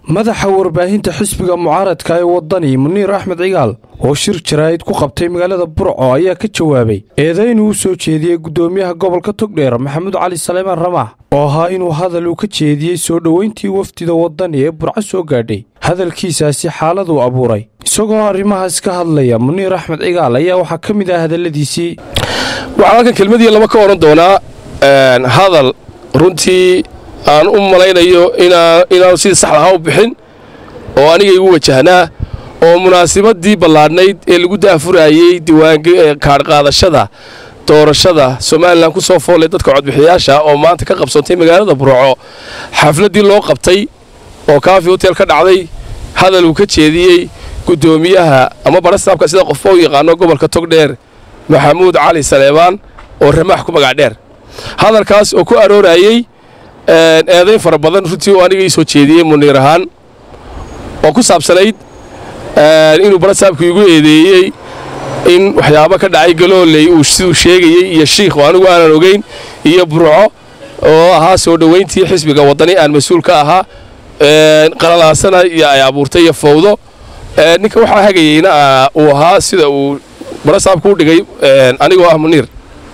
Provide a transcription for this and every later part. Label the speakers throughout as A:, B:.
A: madaxa warbaahinta xisbiga mucaaradka ee wadani muniir axmed cigaal oo shir jaraa'id ku qabtay magaalada burco ayaa ka jawaabay eedayn uu soo jeediyey guddoomiyaha gobolka togdheer maxamuud cali saleymaan ramax oo ahaa inuu hadal uu ka jeediyey soo dhoweyntii wafdida wadani ee burco soo gaadhay hadalkiisaasi xaaladuu abuuray isagoo arrimahaas ka hadlaya muniir axmed cigaal ayaa waxaa ka mid ah hadalladiisii
B: waxaan halkan kelmadii lama ka odhan doonaa hadal runtii aan u malaynayo inaanu sidii saxda ahaa u bixin oo aniga igu wajahnaa oo munaasabadii ballaadhnayd ee lagu daafurayey kaadhqaadashada doorashada somalilan ku soo foolay dadka codbixiyaasha oo maanta ka qabsantay magaalada burco xafladdii loo qabtay oo kaafi hotel ka dhacday hadal uu ka jeediyey guddoomiyaha ama barastaabka sida qofba u yaqaano gobolka togdheer maxamuud cali saleebaan oo ramaax ku magac dheer hadalkaas oo ku aroorayey eedayn fara badan runtii oo aniga ii soo jeediyey muniir ahaan oo ku saabsanayd inuu barastaabku igu eedeeyey in waxyaabo ka dhacay galooley uu siduu sheegayey iyo shiikh oo anigu aanan ogayn iyo burco oo ahaa soo dhowayntii xisbiga waddani aan mas-uul ka ahaa qalalaasana iyo ay abuurtay iyo fawdo ninka waxaa hagayeyna uu ahaa sida uu barastaabku u dhigay anigoo ah muniir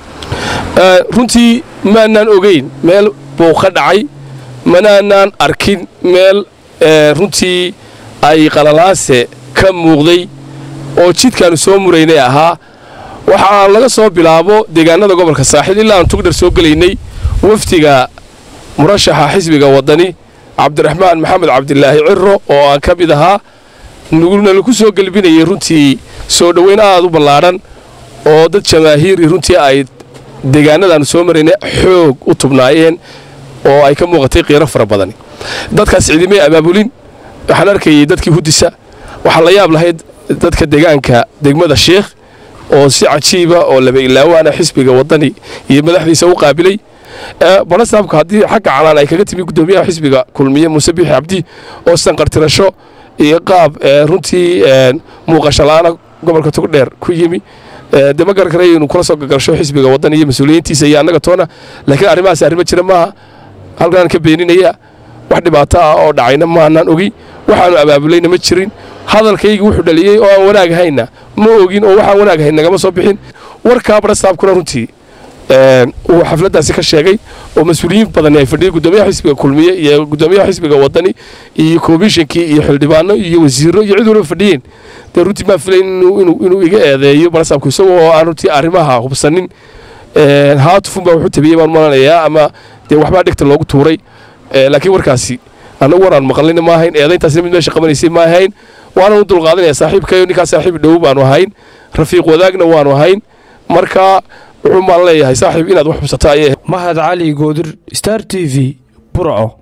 B: runtii maanaan ogayn meel buu ka dhacay manaanaan arkin meel runtii ay qalalaase ka muuqday oo jidkaannu soo muraynay ahaa waxa aan laga soo bilaabo deegaanada gobolka saaxiil ilaa aan tugdhar soo gelaynay wafdiga murashaxa xisbiga waddani cabdiraxmaan maxamed cabdilaahi ciro oo aan ka mid ahaa nalaku soo gelbinayay runtii soo dhoweyn aad u ballaadhan oo dad jamaahiiri runtii ay deegaanadaannu soo maraynay xoog u tubnaayeen oo ay ka muuqatay qiiro fara badani dadkaas cidimay abaabulin waxaan arkayay dadkii hudisa waxaa la yaab lahayd dadka deegaanka degmada sheikh oo si cajiiba oo laba ilaawaana xisbiga waddani iyo madaxdiisa u qaabilay barastaabka haddii xagga calaan ay kaga timi guddoomiyaha xisbiga kulmiye muuse biixi cabdi oo sanqartirasho iyo qaab runtii muuqasho la'aana gobolka togdheer ku yimi de ma garan karay inuu kula soo gagalsho xisbiga waddan iyo mas-uuliyiintiisa iyo annaga toona laakiin arrimahaas arrimo jira maaha halkaan ka beeninaya wax dhibaato ah oo dhacayna maanaan ogi waxaanu abaabulayna ma jirin hadalkaygi wuxuu dhaliyey oo aan wanaag hayna ma ogin oo waxaan wanaag hayn nagama soo bixin warkaa barastaabkuna runtii uu xafladdaasi ka sheegay oo mas-uuliyiin badani ay fadhiyeen guddoomiyaha xisbiga kulmiye iyo guddoomiyaha xisbiga waddani iyo komishinkii iyo xildhibaano iyo wasiiro iyo cid walba fadhiyeen dee runtii maan filayn inuu iga eedeeyo barastaabku isagoo oo aan runtii arrimaha hubsanin haatufun baa wuxuu tabiyey baan malanayaa ama dee waxbaa dhegta loogu tuuray laakiin warkaasi annagu war aan maqlina ma ahayn eedayntaasina mid meesha qabanaysay ma ahayn waanan u dulqaadanaya saaxiibkayo ninkaa saaxiib dhow baanu ahayn rafiiq wadaagna waanu ahayn marka wuxuu maan leeyahay saaxiib inaad wax hubsato ayay
A: mahad cali goodir star t v burco